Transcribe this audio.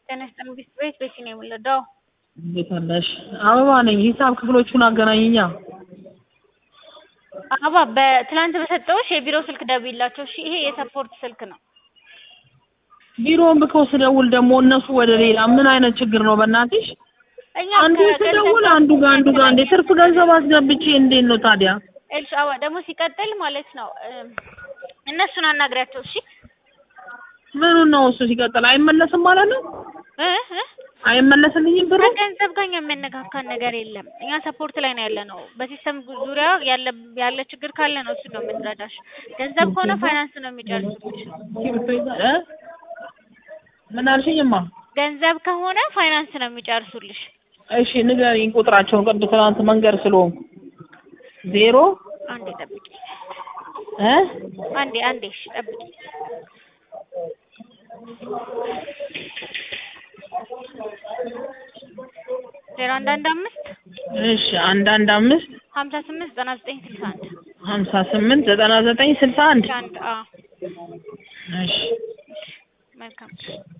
ጤና ይስጥልኝ ቢስት ቤት ቤቲ ነው የምወለደው። እንዴት አለሽ? አበባ ነኝ። ሂሳብ ክፍሎቹን አገናኝኛ። አበባ በትላንት በሰጠሁሽ የቢሮ ስልክ ደውይላቸው እሺ። ይሄ የሰፖርት ስልክ ነው። ቢሮውን ብከው ስደውል ደግሞ እነሱ ወደ ሌላ ምን አይነት ችግር ነው በእናትሽ? እኛ አንዱ ከገንዘብ ስደውል ጋር አንዱ ጋር አንዱ ጋር እንዴ ትርፍ ገንዘብ አስገብቼ እንዴት ነው ታዲያ? እሺ አበባ ደግሞ ሲቀጥል ማለት ነው እም፣ እነሱን አናግሪያቸው እሺ። ምኑን ነው እሱ ሲቀጥል አይመለስም ማለት ነው? እ እ አይመለስልኝም ብሩ? ከገንዘብ ጋር የሚያነካካን ነገር የለም። እኛ ሰፖርት ላይ ነው ያለ ነው። በሲስተም ዙሪያ ያለ ያለ ችግር ካለ ነው እሱ ነው የምንረዳሽ። ገንዘብ ከሆነ ፋይናንስ ነው የሚጨርሱልሽ። እ? ምን አልሽኝማ? ገንዘብ ከሆነ ፋይናንስ ነው የሚጨርሱልሽ። እሺ ንገሪኝ ቁጥራቸውን ቅድ ትናንት መንገድ ስለሆንኩ ዜሮ አንዴ ጠብቂ፣ እ አንዴ አንዴ እሺ ጠብቂ። ዜሮ አንድ አንድ አምስት እሺ አንድ አንድ አምስት ሀምሳ ስምንት ዘጠና ዘጠኝ ስልሳ አንድ ሀምሳ ስምንት ዘጠና ዘጠኝ ስልሳ አንድ አንድ አዎ እሺ መልካም